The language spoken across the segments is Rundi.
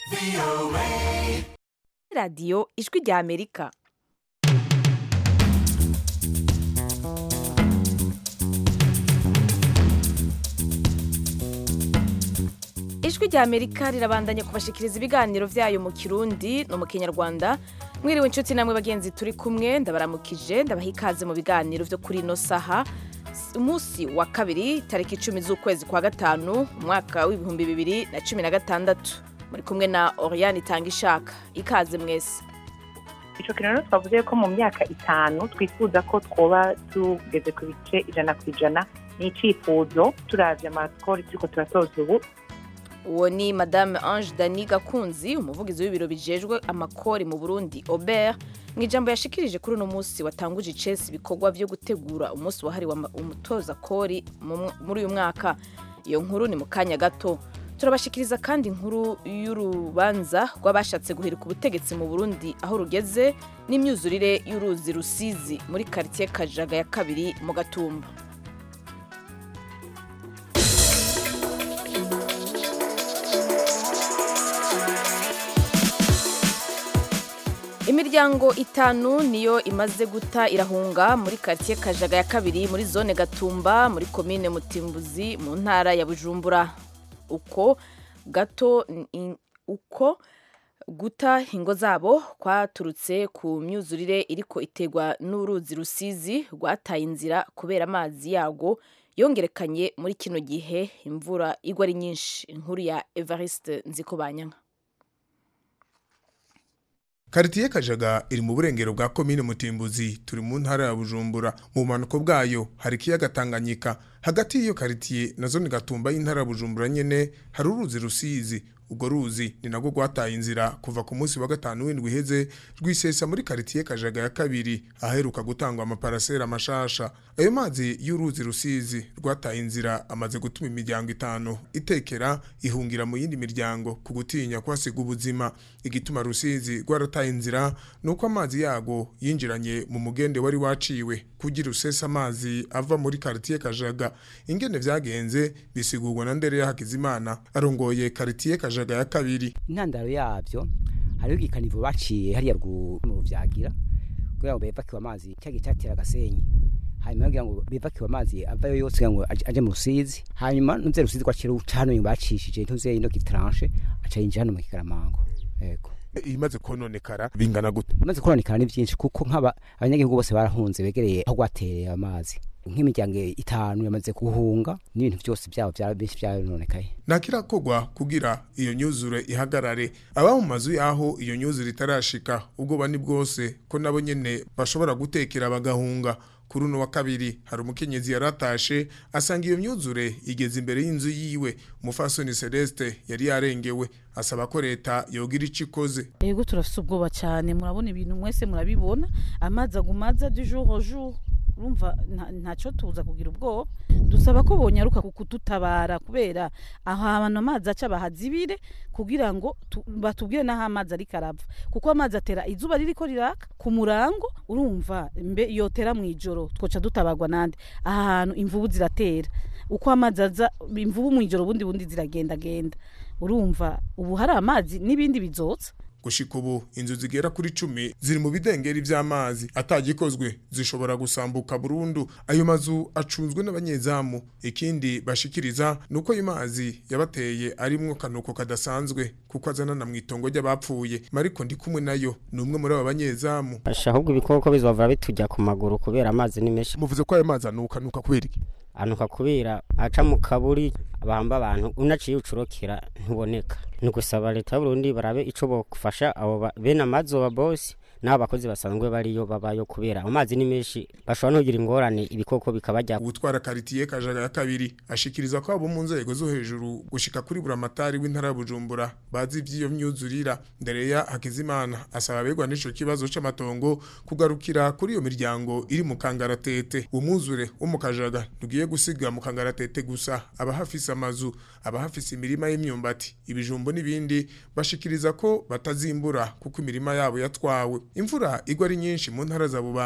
radiyo ijwi rya amerika ijwi rya amerika rirabandanya kubashikiriza ibiganiro vyayo mu kirundi no mu kinyarwanda mwiriwe inshuti namwe bagenzi turi kumwe ndabaramukije ndabaha ikaze mu biganiro vyo kuri ino saha umunsi wa kabiri tariki icumi z'ukwezi kwa gatanu umwaka w'ibihumbi bibiri na cumi na gatandatu muri kumwe na oriane itanga ishaka ikaze mwese ico kintu rero twavuze ko mu myaka itanu twifuza ko twoba tugeze ku bice ijana ku ijana ni icifuzo turavye amakori turiko turasoza ubu uwo ni madame ange dani gakunzi umuvugizi w'ibiro bijejwe amakori mu burundi obert mu ijambo yashikirije kuri uno munsi watanguje icesi ibikorwa vyo gutegura umunsi wahariwe ama- umutoza kori mu- muri uyu mwaka iyo nkuru ni mu kanya gato turabashikiriza kandi inkuru y'urubanza rw'abashatse guhirika ubutegetsi mu burundi aho rugeze n'imyuzurire y'uruzi rusizi muri karitiye kajaga ya kabiri mu gatumba imiryango itanu niyo imaze guta irahunga muri karitiye kajaga ya kabiri muri zone gatumba muri komine mutimbuzi mu ntara ya bujumbura uko gato in- uko guta ingo zabo kwaturutse ku myuzurire iriko iterwa n'uruzi rusizi rwataye inzira kubera amazi yarwo yongerekanye muri kino gihe imvura igwa ari nyinshi inkuru ya evariste nzikobanyanka karitiye kajaga iri mu burengero bwa komine mutimbuzi turi mu ntara ya bujumbura mu bumanuko bwayo hari ikiyaga tanganyika hagati y'iyo karitiye na zone gatumba y'intara ya bujumbura nyene hari uruzi rusizi urwo ruzi ni nagwo rwataye inzira kuva ku munsi wa gatanu w'indwi iheze rwisesa muri karitiye kajaga ya kabiri aheruka gutangwa amaparasera mashasha ayo mazi y'uruzi rusizi rwataye inzira amaze gutuma imiryango itanu itekera ihungira mu yindi miryango ku gutinya kuhasiga ubuzima igituma rusizi rwarataye inzira ni uko amazi yago yinjiranye mu mugende wari waciwe kugira usesa amazi ava muri karitiye kajaga ingene vyagenze bisigurwa na ndere ya hakizimana arongoye karitiye kajaga ya kabiri intandaro yavyo hariho igikanivo baciye hariya rwu- mu ruvyagira kugira ngo bevakiwe amazi cyagiye cyatera agasenyi hanyuma kugira ngo bevakiwe amazi avayo yose kugira ngo aje aje mu rusizi hanyuma nuze rusizi kwakira uca hano bacishije ntuze ino gitranche aca yinjira hano mu kikaramango yego imaze kononekara bingana gute bimaze kononekara ni byinshi kuko nk'aba abanyagihugu bose barahunze begereye aho rwatereye amazi nk'imiryango itanu yamaze guhunga n'ibintu byose byabo byaba byinshi byarononekaye ntakirakorwa kugira iyo nyuzure ihagarare aba mu mazu yaho iyo nyuzure itarashika ubwoba ni bwose ko nabo nyene bashobora gutekera bagahunga kuri uno wa kabiri hari umukenyezi yaratashe asanga iyo myuzure igeze imbere y'inzu yiwe umufasoni celeste yari yarengewe asaba ko leta yogira ico ikoze ego turafise ubwoba cyane murabona ibintu mwese murabibona amazi aguma aza du jour au jour urumva nta- ntaco tuza kugira ubwoba dusaba ko bonyaruka ku kudutabara kubera aho abantu amazi aca bahazibire kugira ngo tu- batubwire n'aho amazi ariko arava kuko amazi atera izuba ririko riraka ku murango urumva mbe yotera mu ijoro twoca dutabarwa nande aha hantu imvubu ziratera uko amazi aza imvubu mu ijoro bundi bundi ziragendagenda urumva ubu hari amazi n'ibindi bizotsa gushika ubu inzu zigera kuri cumi ziri mu bidengeri vy'amazi atagikozwe zishobora gusambuka burundu ayo mazu acunzwe n'abanyezamu ikindi bashikiriza ni uko ayo mazi yabateye arimwo kanuko kadasanzwe kuko azanana mu itongo ry'abapfuye mariko ndi kumwe nayo ni umwe muri abo banyezamu Asha ahubwo ibikoko bizova bitujya ku maguru kubera amazi ni menshi muvuze ko ayo mazi anuka nuka kubera iki anuka kubera aca mu kaburi bamba abantu unaciye ucurokera ntuboneka ni gusaba leta y'uburundi barabe ico bofasha abo ba- bene amazoba bosi n'abo bakozi basanzwe bariyo babayo kubera amazi ni menshi bashobora no kugira ingorane ibikoko bikabajya ubutwara karitiye kajaga ya kabiri ashikiriza ko abo mu nzego zo hejuru gushika kuri buramatari w'intara ya bujumbura bazi ivy'iyo myuzurira ndereya hakizimana asaba abegwa n'ico kibazo c'amatongo kugarukira kuri iyo miryango iri mu kangaratete umwuzure wo mu kajaga ntugiye gusiga mu kangaratete gusa abahafise amazu abahafise imirima y'imyumbati ibijumbo n'ibindi bashikiriza ko batazimbura kuko imirima yabo yatwawe imvura igwa ari nyinshi mu ntara za bubanza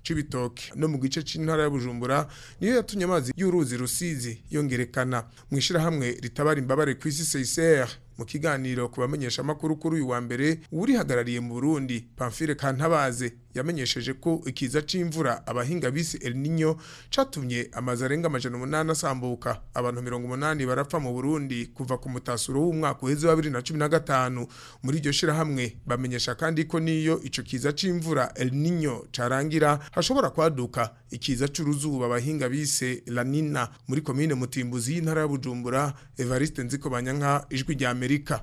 c'ibitoke no mu gice c'intara ya Bujumbura niyo yatumye amazi y'uruzi rusizi yongerekana mu ishirahamwe ritabara imbabare kw'isi CICR mu kiganiro ku bamenyesha amakuru kuri uyu wa mbere urihagarariye mu Burundi Pamphile Kantabaze yamenyesheje ko ikiza c'imvura abahinga bisi El Niño catumye amazi arenga amajana umunani asambuka abantu mirongo umunani barapfa mu Burundi kuva ku mutasuro w'umwaka uheze wa bibiri na cumi na gatanu muri iryo shirahamwe bamenyesha kandi ko niyo ico kiza c'imvura El Niño carangira hashobora kwaduka ikiza c'uruzuba abahinga bise La Nina muri komine Mutimbuzi y'intara ya Bujumbura Evariste Nziko Banyanka ijwi rya Amerika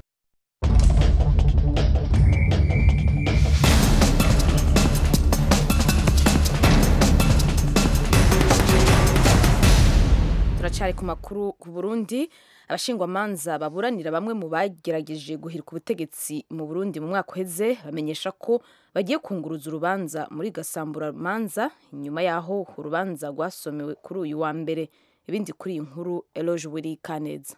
turacari ku makuru ku Burundi abashingwamanza baburanira bamwe mu bagerageje guhirika ubutegetsi mu Burundi mu mwaka uheze bamenyesha ko bagiye kunguruza urubanza muri gasambura manza inyuma yaho urubanza rwasomewe kuri uyu wa mbere ibindi kuri iyi nkuru Eloge Wiri Kaneza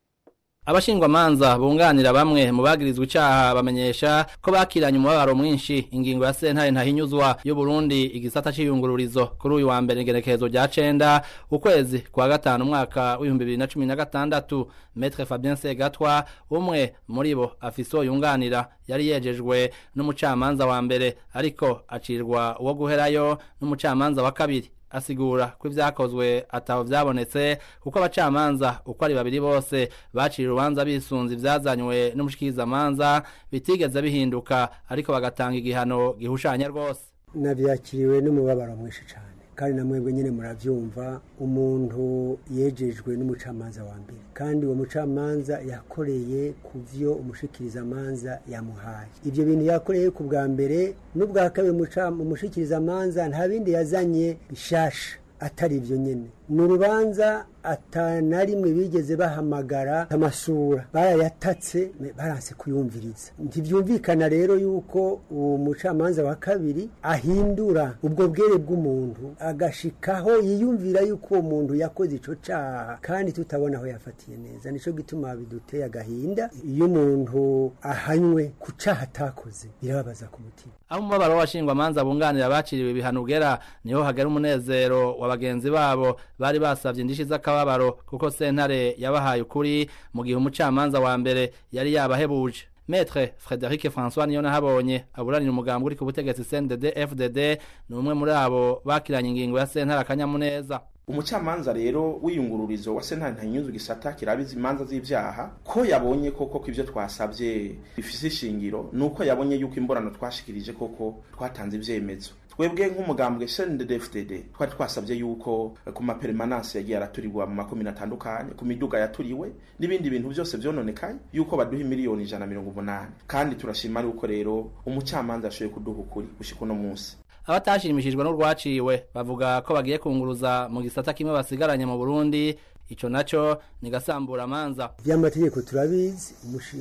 abashingwamanza bunganira bamwe mu bagirizwa icaha bamenyesha ko bakiranye umubabaro mwinshi ingingo ya sentare ntahinyuzwa y'u Burundi igisata c'iyungururizo kuri uyu wa mbere igenekerezo rya cenda ukwezi kwa gatanu umwaka w'ibihumbi bibiri na cumi na gatandatu Maître Fabien Segatwa umwe muri bo afise yunganira yari yejejwe n'umucamanza wa mbere ariko acirwa uwo guherayo n'umucamanza wa kabiri asigura ko ivyakozwe ataho vyabonetse kuko abacamanza uko ari babiri bose bacira urubanza bisunze ivyazanywe n'umushikirizamanza bitigeze bihinduka ariko bagatanga igihano gihushanya rwose nabyakiriwe n'umubabaro mwinshi cyane kandi na mwebwe nyine murabyumva umuntu yejejwe n'umucamanza wa mbere kandi uwo mucamanza yakoreye ku byo umushikirizamanza yamuhaye ibyo bintu yakoreye ku bwa mbere n'ubwa kabiri umushikirizamanza nta bindi yazanye bishasha atari ibyo nyine ni urubanza atana rimwe bigeze bahamagara amasura barayatatse baranse kuyumviriza ntibyumvikana rero yuko uwo mucamanza wa kabiri ahindura ubwo bwere bw'umuntu agashikaho yiyumvira yuko uwo muntu yakoze ico caha kandi tutabona aho yafatiye neza nico gituma biduteye agahinda iyo umuntu ahanywe ku caha atakoze birababaza ku mutima aho umubabaro w'abashingwamanza bunganira baciriwe ibihano ugera niho hagera umunezero wa bagenzi babo bari basavye indishi z'akababaro kuko sentare yabahaye ukuri mu gihe umucamanza wa mbere yari yabahebuje Maître Frederic François niyo nahabonye aburanira umugambi uri ku butegetsi CNDD FDD ni umwe muri abo bakiranye ingingo ya sentare akanyamuneza umucamanza rero w'iyungururizo wa sentare ntanyuze gisata kirabiza imanza z'ivyaha ko yabonye koko ko ivyo twasavye bifise ishingiro nuko yabonye yuko imborano twashikirije koko twatanze ivyemezo twebwe nk'umugambwe CNDD-FDD twari twasabye yuko ku mapermanence yagiye araturirwa mu makomine atandukanye ku miduga yaturiwe n'ibindi bintu byose vyononekaye yuko baduha miliyoni ijana mirongo umunani kandi turashima yuko rero umucamanza ashoboye kuduha ukuri gushika uno munsi abatashimishijwe n'urwaciwe bavuga ko bagiye kunguruza mu gisata kimwe basigaranye mu Burundi ico naco ni gasambura manza vy'amategeko turabizi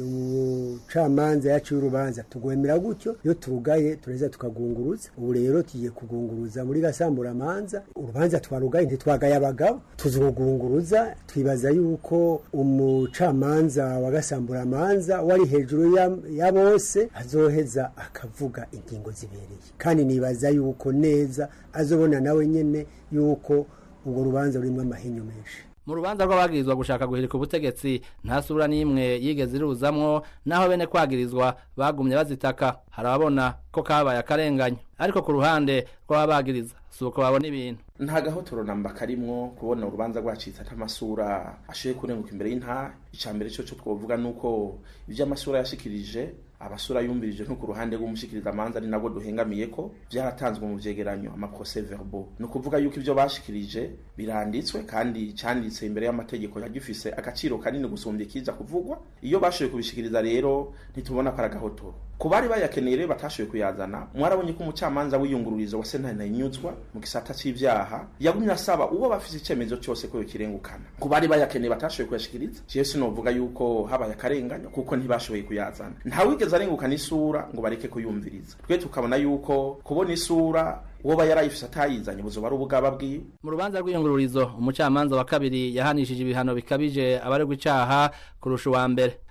umucamanza yaciye urubanza tugwemera gutyo iyo turugaye tureza tukagunguruza ubu rero tugiye kugunguruza muri gasambura manza urubanza twarugaye ntitwagaye abagabo tuzogunguruza twibaza yuko umucamanza wa gasambura manza wari hejuru ya, ya bose azoheza akavuga ingingo zibereye kandi nibaza yuko neza azobona nawe nyene yuko urwo rubanza rurimwo amahinyu menshi mu rubanza rw'abagirizwa gushaka guhirika ubutegetsi nta sura n'imwe yigeze iruzamwo naho bene kwagirizwa bagumye bazitaka hari ababona ko kabaye akarenganyo ariko ku ruhande rw'ababagiriza si uko babona ibintu nta gahotoro namba karimwo kubona urubanza rwacitse atamasura ashoboye kurenguka imbere y'intara icya mbere cyo cyo twovuga ni uko ibyo amasura yashikirije abasura yumvirije nko ku ruhande rw'umushikirizamanza ari nabwo duhengamiye ko byaratanzwe mu vyegeranyo amaprocès verbaux ni ukuvuga yuko ibyo bashikirije biranditswe kandi cyanditse imbere y'amategeko yagifise agaciro kanini gusumbya ikiza kuvugwa iyo bashoboye kubishikiriza rero ntitubona ko ari agahotoro ku bari bayakeneye rero batashoboye kuyazana mwarabonye ko umucamanza w'iyungururizo wa sentare ntayinyuzwa mu gisata c'ivyaha yagumye asaba uwo bafise icemezo cyose ko yokirengukana ku bari bayakeneye batashoboye kuyashikiriza jewe sinovuga yuko habaye akarenganyo kuko ntibashoboye kuyazana ntawigeze arengukana isura ngo bareke kuyumviriza twe tukabona yuko kubona isura uwo ba yarayifise atayizanye buzoba ari ubugaba bwiwe mu rubanza rw'iyungururizo umucamanza wa kabiri yahanishije ibihano bikabije abaregwa icaha kurusha uwa mbere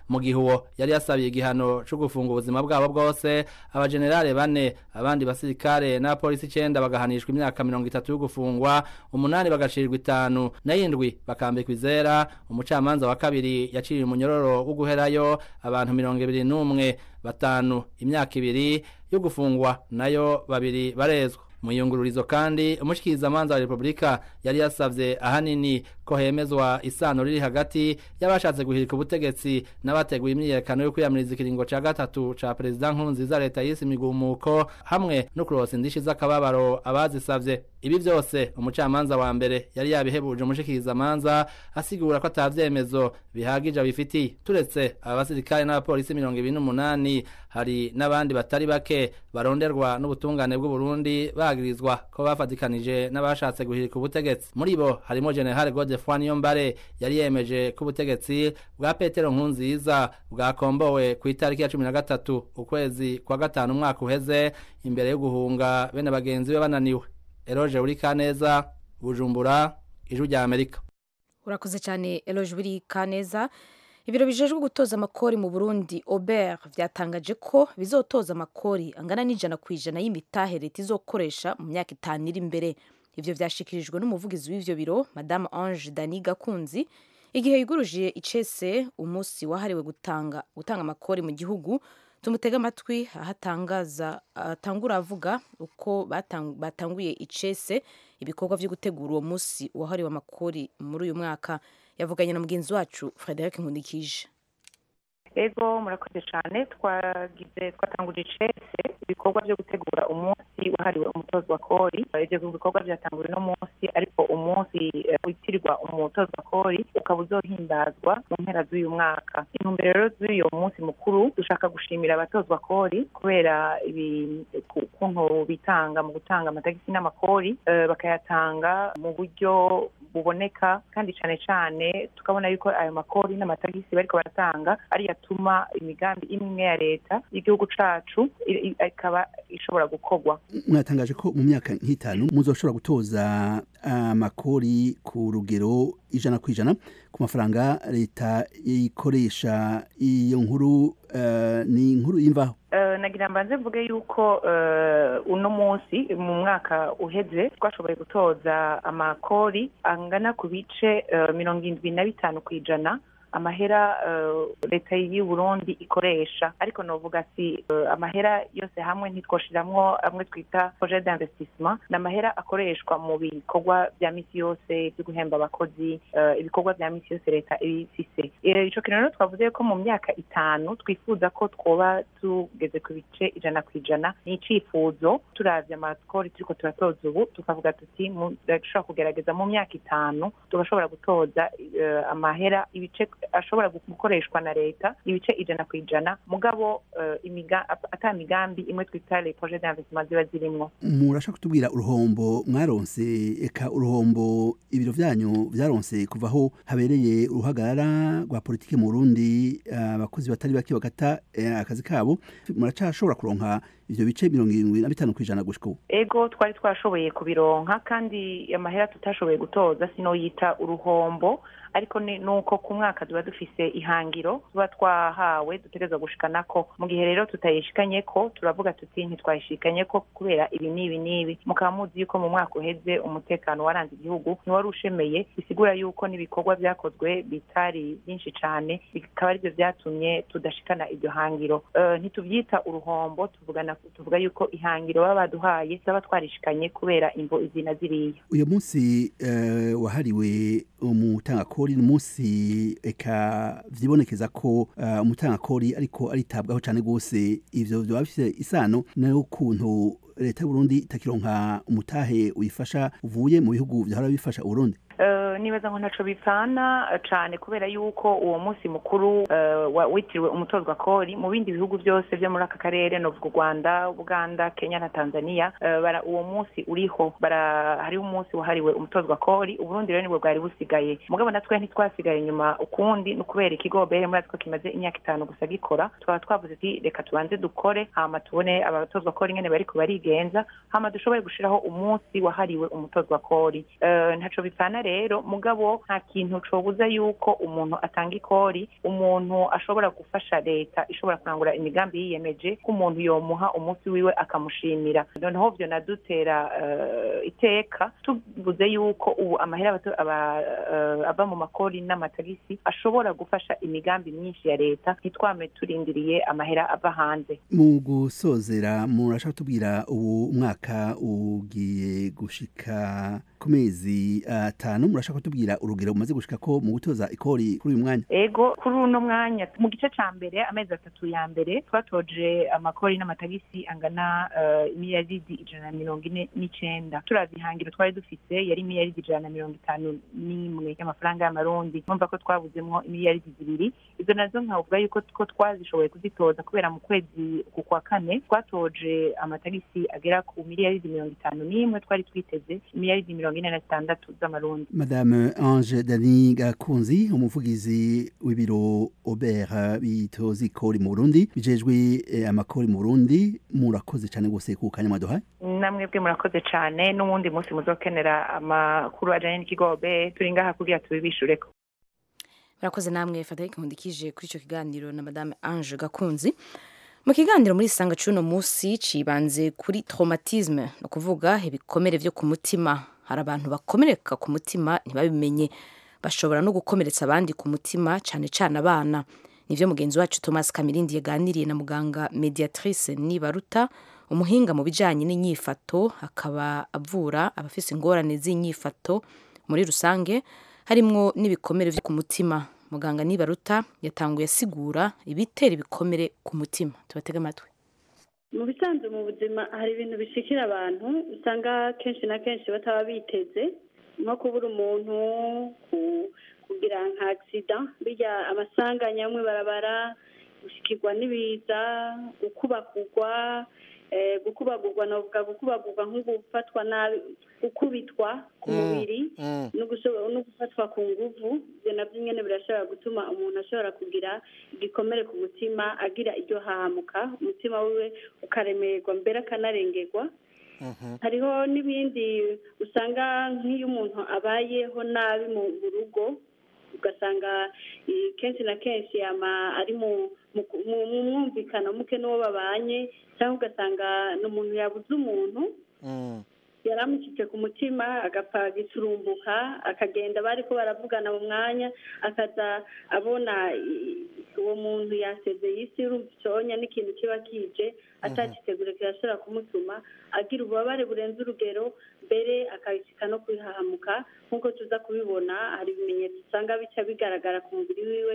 mu gihe uwo yari yasabiye igihano co gufunga ubuzima bwabo bwose abajenerale bane abandi basirikare n'abapolisi icenda bagahanishwa imyaka mirongo itatu yo gufungwa umunani bagacirwa itanu n'ayindwi bakambikwa izera umucamanza wa kabiri yaciriye umunyororo wo guherayo abantu mirongo ibiri n'umwe batanu imyaka ibiri yo gufungwa nayo babiri barezwa mu iyungururizo kandi umushikirizamanza wa repubulika yari yasavye ahanini ko hemezwa isano riri hagati y'abashatse guhirika ubutegetsi n'abateguye imyiyerekano yo kwiyamiriza ikiringo ca gatatu ca perezida nkurunziza leta yise imigumuko hamwe no kurosa indishi z'akababaro abazisavye ibi vyose umucamanza wa mbere yari yabihebuje umushikirizamanza asigura ko ata vyemezo bihagije abifitiye turetse aba basirikare n'abapolisi mirongo ibiri n'umunani hari n'abandi batari bake baronderwa n'ubutungane bw'uburundi bagirizwa ko bafatikanije n'abashatse guhirika ubutegetsi muri bo harimo general godefroy niyombare yari yemeje ko ubutegetsi bwa petero nkunziza bwakombowe ku itariki ya cumi na gatatu ukwezi kwa gatanu umwaka uheze imbere yo guhunga bene bagenzi be bananiwe eroje uri kaneza bujumbura ijwi rya amerika urakoze cyane eroje uri kaneza ibiro bijejwe gutoza amakori mu burundi ober byatangaje ko bizotoza amakori angana n'ijana ku ijana y'imitahe leta izokoresha mu myaka itanu iri imbere ivyo vyashikirijwe n'umuvugizi w'ivyo biro madame ange dani gakunzi igihe yuguruje icese umunsi wahariwe gutanga gutanga amakori mu gihugu tumutega amatwi aho atangaza atangura avuga uko batang, batanguye icese ibikorwa vyo gutegura uwo munsi wahariwe amakori muri uyu mwaka yavuganye na mugenzi wacu frederic nkundikije ego murakoze cyane twagize twatanguje icese ibikorwa byo gutegura umunsi wahariwe umutozo wa kori ibyo bikorwa byatanguwe no munsi ariko umunsi witirirwa umutozo wa kori ukaba uzohimbazwa mu mpera z'uyu mwaka intumbero rero z'uyu munsi mukuru dushaka gushimira abatozwa kori kubera ukuntu bitanga mu gutanga amatagisi n'amakori bakayatanga mu buryo buboneka kandi cyane cyane tukabona yuko ayo makori n'amatagisi bariko baratanga ari yatuma imigambi imwe ya leta y'igihugu cacu ikaba ishobora gukorwa mwatangaje ko mu myaka nk'itanu muzoshobora gutoza amakori ku rugero ijana ku ijana ku mafaranga leta ikoresha iyo nkuru uh, ni inkuru y'imvaho Uh, nagira mbanze mvuge yuko uh, uno munsi mu mwaka uheze twashoboye gutoza amakori angana ku bice uh, mirongo indwi na bitanu ku ijana amahera leta y'u Burundi ikoresha ariko novuga si amahera yose hamwe ntitwoshiramwo amwe twita projet d'investissement ni amahera akoreshwa mu bikorwa bya misi yose byo guhemba abakozi ibikorwa bya misi yose leta ibifise ico kintu rero twavuze ko mu myaka itanu twifuza ko twoba tugeze ku bice ijana ku ijana ni icifuzo turavye amakori turiko turatoza ubu tukavuga tuti dushobora kugerageza mu myaka itanu tugashobora gutoza amahera ibice ashobora gukoreshwa na leta ibice ijana ku ijana mugabo ata migambi imwe twita les projets d'investissement ziba zirimwo murashaka kutubwira uruhombo mwaronse eka uruhombo ibiro vyanyu vyaronse kuva aho habereye uruhagarara rwa politike mu Burundi abakozi batari bake bagata akazi kabo muracashobora kuronka ivyo bice mirongo irindwi na bitanu kw'ijana gushika ubu ego twari twashoboye kubironka kandi amahera tutashoboye gutoza sinoyita uruhombo ariko nuko ku mwaka tuba dufise ihangiro tuba twahawe dutegerezwa gushikanako mu gihe rero tutayishikanyeko turavuga tuti ntitwayishikanyeko kubera ibi n'ibi n'ibi mukaba muzi yuko mu mwaka uheze umutekano waranze igihugu ntiwari ushemeye bisigura yuko n'ibikorwa vyakozwe bitari byinshi cane bikaba arivyo vyatumye tudashikana iryo hangiro ntituvyita uruhombo tuvugana tuvuga yuko ihangiro baba baduhaye zaba twarishikanye kubera imvo izi na ziriya uyu munsi wahariwe umutangakori ni umunsi eka vyibonekeza ko umutangakori ariko aritabwaho cane gose ivyo vyoba bifise isano n'ukuntu leta y'uburundi itakironka umutahe uyifasha uvuye mu bihugu vyahora bifasha uburundi nibaza ngo ntaco bipfana cane kubera yuko uwo munsi mukuru witiriwe umutozwa kori mu bindi bihugu byose vyo muri aka karere novuga u rwanda uganda kenya na tanzania uwo munsi uriho hariho umunsi wahariwe umutozwa kori uburundi rero nibwo bwari busigaye mugabo natwe ntitwasigaye inyuma ukundi ni ukubera ikigo bere muri ko kimaze imyaka itanu gusa gikora tukaba twavuze ati reka tubanze dukore hama tubone abatozwa kori ngene bariko barigenza hama dushobore gushiraho umunsi wahariwe umutozwa kori ntaco bipfana leta rero mugabo nta kintu cobuza yuko umuntu atanga ikori umuntu ashobora gufasha leta ishobora kurangura imigambi yiyemeje ko umuntu yomuha umunsi wiwe akamushimira noneho vyo nadutera uh, iteka tuvuze yuko ubu amahera aba, uh, ava mu makori n'amatagisi ashobora gufasha imigambi myinshi ya leta ntitwame turindiriye amahera ava hanze mu gusozera murashaka tubwira ubu umwaka ugiye gushika ku mezi atanu murashaka kutubwira urugero umaze gushika ko mu gutoza ikori kuri uyu mwanya ego kuri uno mwanya mu gice ca mbere amezi atatu ya mbere twatoje amakori n'amatagisi angana uh, imiliyaridi ijana na mirongo ine n'icenda turavye ihangiro twari dufise yari imiliyaridi ijana na mirongo itanu n'imwe y'amafaranga y'amarundi numva ko twabuzemwo imiliyaridi zibiri izo nazo nkavuga yuko ko twazishoboye kuzitoza kubera mu kwezi ku kwa kane twatoje amatagisi agera ku miliyaridi mirongo itanu n'imwe twari twiteze imiliyaridi mirongo ine na zitandatu z'amarundi madame ange dani gakunzi umuvugizi w'ibiro obert bitoza ikori mu burundi bijejwe eh, amakori mu burundi murakoze cyane rwose ku kanya mwaduhaye namwebwe murakoze cyane n'uwundi munsi muzokenera amakuru ajanye n'ikigobe turi ngaha kugira tubibishureko murakoze namwe frederic nkundikije kuri icyo kiganiro na madame ange gakunzi mu kiganiro muri sanga cy'uno munsi cibanze kuri traumatisme ni ukuvuga ibikomere vyo ku mutima hari abantu bakomereka ku mutima ntibabimenye bashobora no gukomeretsa abandi ku mutima cyane cyane abana nivyo mugenzi wacu thomas kamirindi yaganiriye na muganga mediatrice nibaruta umuhinga mu bijanye n'inyifato akaba avura abafise ingorane z'inyifato muri rusange harimwo n'ibikomere vyo ku mutima muganga nibaruta yatanguye asigura ibitera ibikomere ku mutima tubatege amatwi mu bisanzwe mu buzima hari ibintu bishikira abantu usanga kenshi na kenshi bataba biteze nko kubura umuntu kugira nka agisida bijya amasanganya amwe barabara gushikirwa n'ibiza gukubagurwa gukubagurwa navuga gukubagurwa nko gufatwa nabi gukubitwa ku mubiri no gufatwa ku nguvu ibyo nabyo nyine birashobora gutuma umuntu ashobora kugira igikomere ku mutima agira iryo hahamuka umutima wiwe ukaremererwa mbere akanarengerwa hariho n'ibindi usanga nk'iyo umuntu abayeho nabi mu rugo ugasanga kenshi na kenshi ari mu mwumvikano muke n'uwo babanye cyangwa ugasanga ni umuntu yabuze umuntu yari amushyitse ku mutima agapfa giturumbuka akagenda bari ko baravugana mu mwanya akaza abona uwo muntu yasezeye isi y'urubyonya n'ikintu kiba kije atagitegura kirashobora kumutuma agira ububabare burenze urugero mbere akabishyika no kwihahamuka nk'uko tuza kubibona hari ibimenyetso usanga bica bigaragara ku mubiri wiwe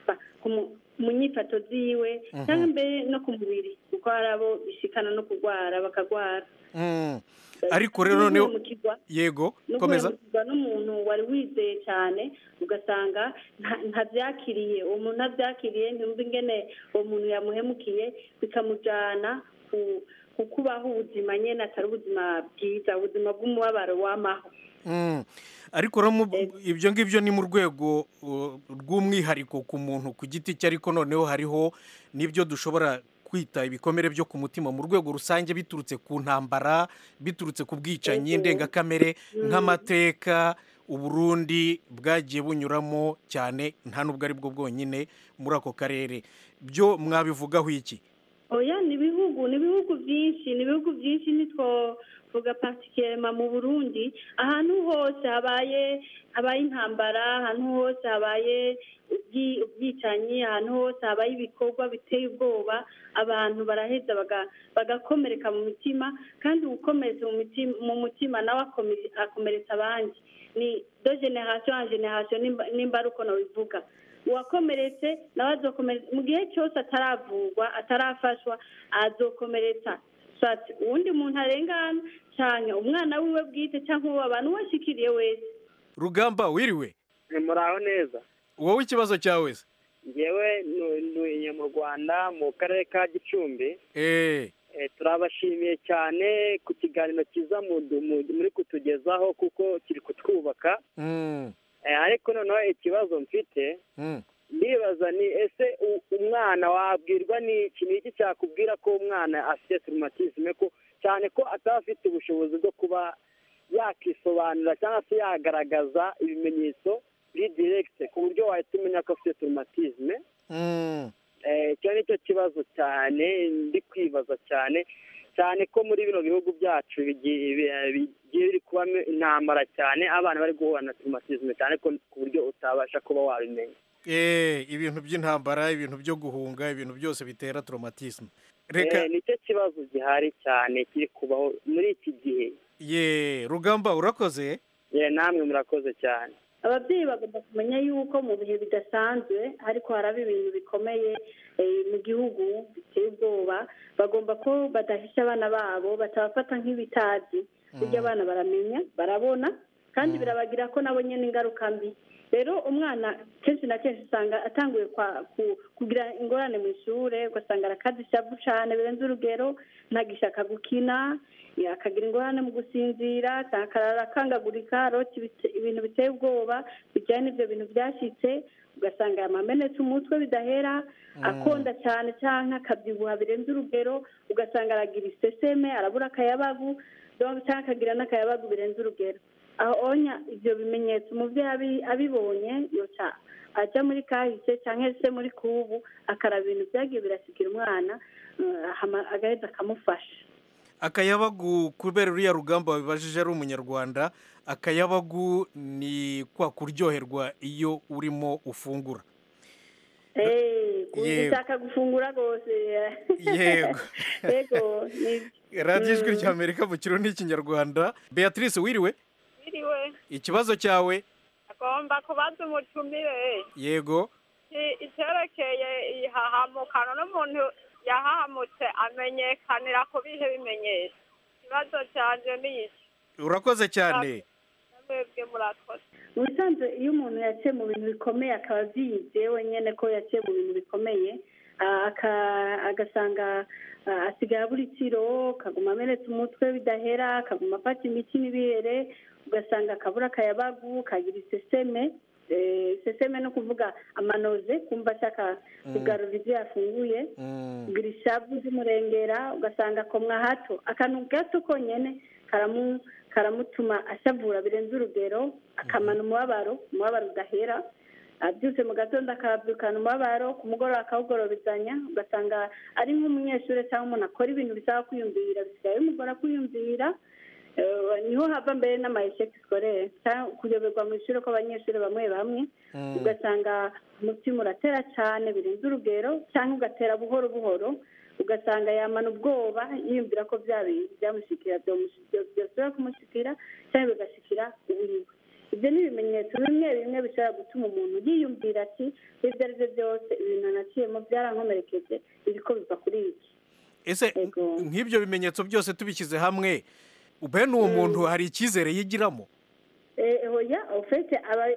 mu nyifato ziwe cyangwa mbere no ku mubiri kuko hari abo bishikana no kurwara bakarwara ariko rero noneho yego komeza n'umuntu wari wizeye cyane ugasanga ntabyakiriye uwo muntu ntabyakiriye ntumva ingene uwo muntu yamuhemukiye bikamujyana ku kubaho ubuzima nyine atari ubuzima bwiza ubuzima bw'umubabaro w'amaho ariko ibyo ngibyo ni mu rwego rw'umwihariko ku muntu ku giti cye ariko noneho hariho n'ibyo dushobora kwita ibikomere byo ku mutima mu rwego rusange biturutse ku ntambara biturutse ku bwicanyi ndengakamere nk'amateka uburundi bwagiye bunyuramo cyane nta n'ubwo ari bwo bwonyine muri ako karere byo mwabivugaho iki oya ni ibihugu ni ibihugu byinshi ni ibihugu byinshi ntitwovuga patikema mu burundi ahantu hose habaye habaye intambara ahantu hose habaye ubwicanyi ahantu hose habaye ibikorwa biteye ubwoba abantu baraheza bagakomereka mu mitima kandi ugukomeretsa mu mutima nawe akomeretsa abandi ni do generasiyo ya generasiyo nimba ari uko nabivuga uwakomeretse nawe azokomeretsa mu gihe cyose ataravurwa atarafashwa azokomeretsa uwundi muntu arengana cyane umwana wiwe bwite cyangwa uwo abantu washyikiriye wese rugamba wiriwe muraho neza wowe ikibazo cyawe se ngewe ntuye mu rwanda mu karere ka gicumbi turabashimiye cyane ku kiganiro cyiza muri kutugezaho kuko kiri kutwubaka ariko noneho ikibazo mfite ndibaza ni ese umwana wabwirwa n'iki ni iki cyakubwira ko umwana afite turumatizme ko cyane ko ataba afite ubushobozi bwo kuba yakisobanura cyangwa se yagaragaza ibimenyetso biri direkite ku buryo wahita umenya ko afite turumatizme icyo ni cyo kibazo cyane ndi kwibaza cyane cyane ko muri bino bihugu byacu bigiye biri kubamo intambara cyane abana bari guhura na turumatizme cyane ko ku buryo utabasha kuba wabimenya ibintu by'intambara ibintu byo guhunga ibintu byose bitera traumatisme nicyo kibazo gihari cyane kiri kubaho muri iki gihe ye rugamba urakoze ye namwe murakoze cyane ababyeyi bagomba kumenya yuko mu bihe bidasanzwe ariko haraba ibintu bikomeye mu gihugu biteye ubwoba bagomba ko badahisha abana babo batabafata nk'ibitazi burya abana baramenya barabona kandi birabagira ko nabo nyine ingaruka mbi rero umwana kenshi na kenshi usanga atanguye kugira ingorane mu ishuri ugasanga arakaza ishavu cyane birenze urugero ntagishaka gukina akagira ingorane mu gusinzira akarara akangagurika arota ibintu biteye ubwoba bijyanye n'ibyo bintu byashyitse ugasanga yamamenetse umutwe bidahera akonda cyane cyangwa akabyibuha birenze urugero ugasanga aragira iseseme arabura akayabagu cyangwa akagira n'akayabagu birenze urugero aho onya ibyo bimenyetso umubyeyi abibonye yoca ajya muri kahise cyangwa se muri kubu akaraba ibintu byagiye birasigira umwana agahita akamufasha akayabagu kubera uriya rugamba wabibajije ari umunyarwanda akayabagu ni kwa kuryoherwa iyo urimo ufungura ushaka gufungura rwose yego radiyo ijwi rya amerika mu kirundi n'ikinyarwanda beatrice wiriwe wiriwe ikibazo cyawe agomba kubaza umutumire yego icyerekeye ihahamukano n'umuntu yahahamutse amenyekanira ku bihe bimenyesha ikibazo cyanjye ni iki urakoze cyane mwebwe murakoze mu bisanzwe iyo umuntu yaciye mu bintu bikomeye akaba abyize wenyine ko yaciye mu bintu bikomeye agasanga asigaye abura ikiro akaguma amenetse umutwe bidahera akaguma afata imiti n'ibere ugasanga akabura akayabagu kagira iseseme seseme no kuvuga amanoze kumva ashaka kugarura ibyo yafunguye kugira ishavu z'umurengera ugasanga akomwa hato akantu gato konyine karamutuma ashavura birenze urugero akamana umubabaro umubabaro udahera abyutse mu gatondo akabyukana umubabaro ku mugoroba akawugorobezanya ugasanga ari nk'umunyeshuri cyangwa umuntu akora ibintu bisaba kwiyumvira bisigaye bimugora kwiyumvira niho hava mbere n'amayesheki sikorere kuyoberwa mu ishuri kw'abanyeshuri bamwe bamwe ugasanga umutima uratera cyane birenze urugero cyangwa ugatera buhoro buhoro ugasanga yamana ubwoba yiyumvira ko bya bintu byamushyikira byasubira kumushyikira cyangwa bigashyikira uwiwe ibyo ni ibimenyetso bimwe bimwe bishobora gutuma umuntu yiyumvira ati ibyo ari byo byose ibintu naciyemo byarankomerekeje ibiko biva kuri iki ese nk'ibyo bimenyetso byose tubishyize hamwe bene uwo muntu hari icyizere yigiramo oya ufite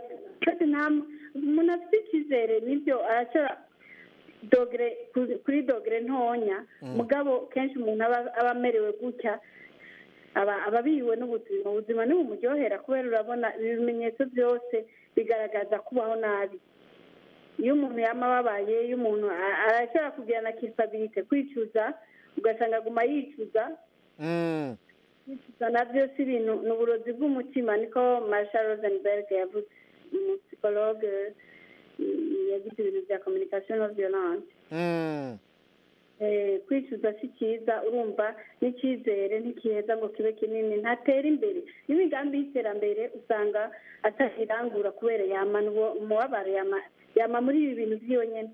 umuntu afite icyizere nibyo arashobora dogere kuri dogere ntonya mugabo kenshi umuntu aba amerewe gutya aba abihiwe n'ubuzima ubuzima ntibumuryohera kubera urabona ibimenyetso byose bigaragaza kubaho nabi iyo umuntu yaba ababaye iyo umuntu arashobora kugira na kisabirite kwicuza ugasanga aguma yicuza kwicuza nabyo si ibintu ni uburozi bw'umutima niko marshal rosenberg yavuze umusipologe yagize ibintu bya communication no violence kwicuza si cyiza urumva n'icyizere ntikiheza ngo kibe kinini ntatera imbere n'imigambi y'iterambere usanga atakirangura kubera yamana umubabaro yama muri ibi bintu byonyine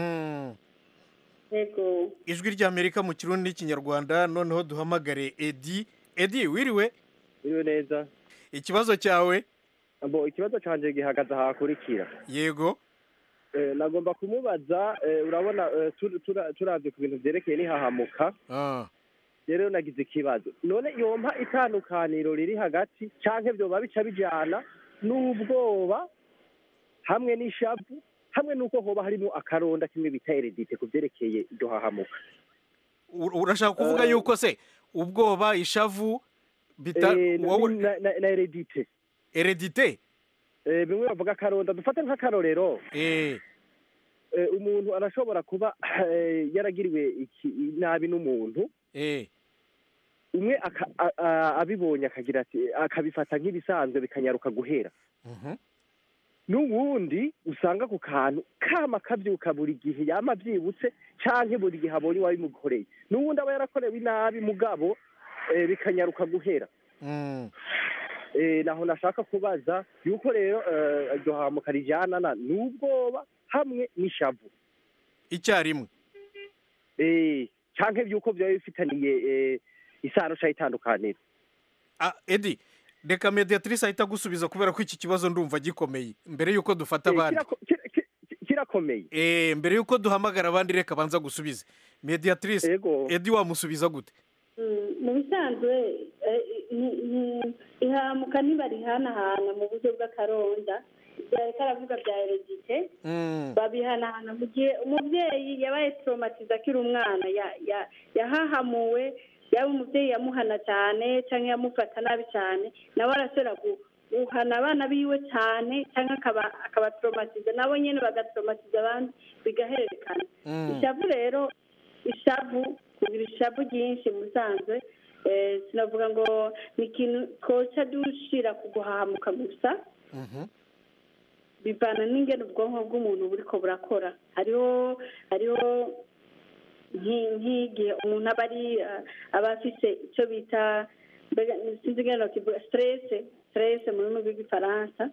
yego ijwi ry'amerika mu kirundi n'ikinyarwanda noneho duhamagare edi edi wiriwe wiriwe neza ikibazo cyawe ikibazo cyanjye gihagaze ahakurikira yego nagomba kumubaza urabona turabye ku bintu byerekeye n'ihahamuka rero nagize ikibazo none yompa itandukaniro riri hagati cyangwa byoba bica bijyana n'ubwoba hamwe n'ishavu hamwe n'uko hoba harimo akaronda kimwe bita eredite ku byerekeye iryo hahamuka urashaka kuvuga yuko se ubwoba ishavu na eredite eredite bimwe bavuga akaronda dufate nk'akarorero umuntu arashobora kuba yaragiriwe nabi n'umuntu umwe aka- a- a- abibonye akagira ati akabifata nk'ibisanzwe bikanyaruka guhera n'ubundi usanga ku kantu kama kabyuka buri gihe yama abyibutse canke buri gihe abonye uwabimukoreye n'ubundi aba yarakorewe inabi mugabo eh, bikanyaruka guhera eh, naho nashaka kubaza yuko rero eh, iryo hamuka rijanana n'ubwoba hamwe n'ishavu icyarimwe eh, canke vyuko vyaba bifitaniye eh, isano ca itandukaniro Ah, edi reka mediatrice ahita agusubiza kubera ko iki kibazo ndumva gikomeye mbere y'uko dufata Eh, abandi kirako- kira- kira- kirakomeye Eh, mbere y'uko duhamagara abandi reka banza gusubize mediatrice edi wamusubiza gute Mm, mu bisanzwe eh, ni- ni- ihamuka ntibarihanahana mu buryo bw'akaronda byareka aravuga bya heredite babihanahana mu gihe umubyeyi yabaye traumatize akiri umwana ya- ya- yahahamuwe yaba umubyeyi yamuhana cyane cyangwa yamufata nabi cyane nawe arashobora gu- guhana abana biwe cyane cyangwa akaba akaba traumatize nabo nyine bagatraumatiza abandi bigahererekana Mm. ishavu rero ishavu kugira ishavu ryinshi mu bisanzwe eh, sinavuga ngo ni ikintu twoca dushira ku guhahamuka gusa bivana n'ingene ubwonko bw'umuntu buriko burakora hariho hariho nki- nk'igihe umuntu aba ari eh, aba afise icyo bita mbega sinzi ingene nokivuga stress stress mu rurimi rw'igifaransa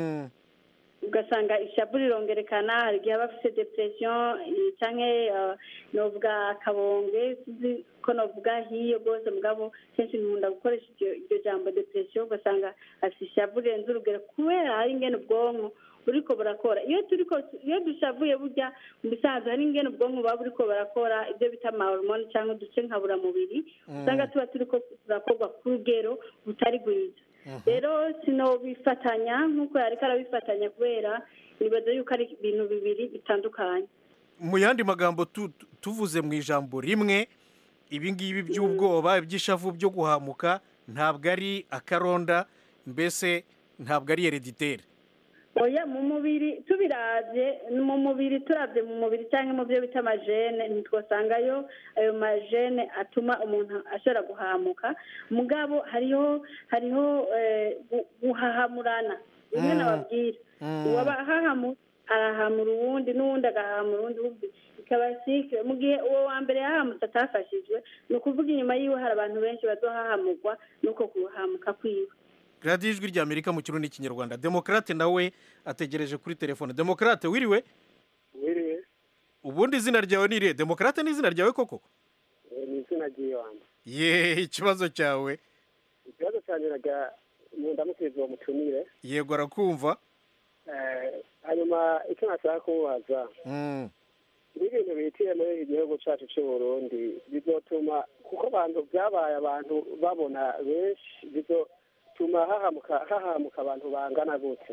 ugasanga ishavu rirongerekana hari igihe aba afite depression eh, canke eh, novuga akabonge sinzi ko novuga hiyo rwose mugabo kenshi nkunda gukoresha iryo iryo jambo depression ugasanga afite ishavu rirenze urugero kubera hari ingene ubwonko buriko burakora iyo turiko iyo dushavuye burya mu bisanzwe hari ingene ubwonko buba buriko burakora ibyo bita amahormone cyangwa uduce nkaburamubiri Mm. usanga tuba turiko turakorwa ku rugero butari rwiza rero sinobifatanya nk'uko yariko arabifatanya kubera nibaza yuko ari ibintu bibiri bitandukanye mu yandi magambo tu- tu- tuvuze mu ijambo rimwe ibi ngibi by'ubwoba iby'ishavu byo guhamuka ntabwo ari akaronda mbese ntabwo ari hereditere oya mu mubiri tubiravye mu mubiri turavye mu mubiri cyangwa mu byo bita amajene ntitwasangayo ayo majene atuma umuntu ashobora guhamuka mugabo hariho hariho eh, gu- guhahamurana bimwe Mm. nababwira Mm. uwabahahamu arahamura uwundi n'uwundi agahamura uwundi wumva ikaba sikire mu gihe uwo wa mbere yahamutse atafashijwe ni ukuvuga inyuma yiwe hari abantu benshi bazohahamurwa n'uko guhamuka kwiwe radiyo ijwi ry'amerika mu kirundi n'ikinyarwanda demokarate nawe ategereje kuri telefone demokarate wiriwe wiriwe ubundi izina ryawe ni irihe demokarate ni izina ryawe koko Eh, ni izina ry'ibanze ye ikibazo cyawe ikibazo cyaniraga mu ndamukirizo wa mutumire yego arakumva Eh, hanyuma icyo nashaka kumubaza Mm. n'ibintu bihitiye muri igihugu cyacu cy'u Burundi bizotuma kuko abantu byabaye abantu babona benshi bizotuma hahamuka hahamuka abantu bangana gute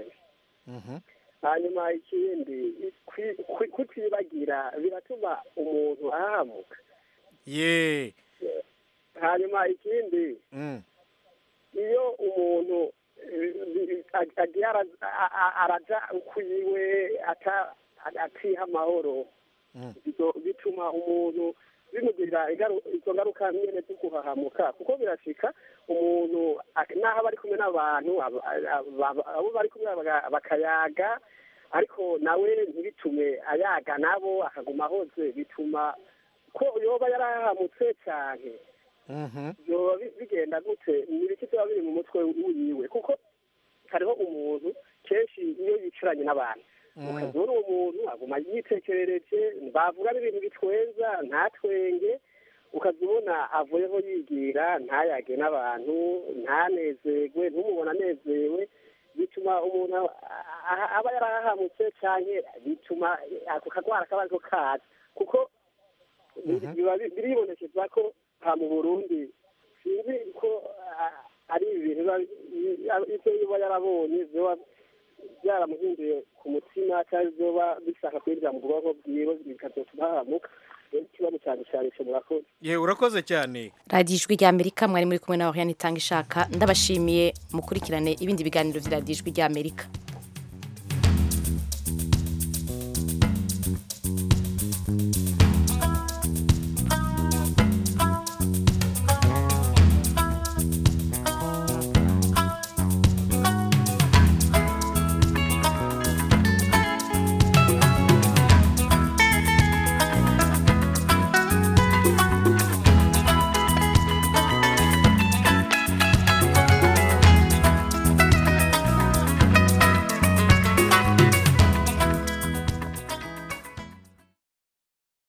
hanyuma ikindi kwi- kwi- kutibagira biratuma umuntu ahahamuka ye hanyuma ikindi Mm. iyo umuntu eh, ag- agiye ara- a- a- araja kwiwe ata- atiha amahoro bizo- bituma umuntu bimugirira ingaru- izo ngaruka nyene zo guhahamuka kuko birashika umuntu ak- naho aba ari kumwe n'abantu aba- aba- abo bari kumwe baga- bakayaga ariko nawe ntibitume ayaga nabo akaguma ahoze bituma ko yoba yarahahamutse cyane byoba bi- bigenda gute ni ibiki biba biri mu mutwe wiwe kuko hariho umuntu kenshi iyo yicaranye n'abantu ukazura uwo muntu aguma yitekerereje bavuga n'ibintu bitwenza ntatwenge ukaza ubona avuyeho yigira ntayage n'abantu ntanezerwe ntumubona anezerewe bituma umuntu a- a- aba yarahahamutse cyane bituma ako kagwara kaba ariko kaza kuko biba bi- biribonekeza ko aha mu burundi sinzi ko ah, ari ibintu biba bi- ibyo biba yarabonye biba byaramuhinduye ku mutima cyangwa biba bishaka kwinjira mu bwonko bwiwe bikazotuma hahamuka rero ikibazo cyane cyane cyo murakoze ye urakoze cyane radiyo ijwi ry'amerika mwari muri kumwe na oriane itanga ishaka ndabashimiye mukurikirane ibindi biganiro bya radiyo ijwi ry'amerika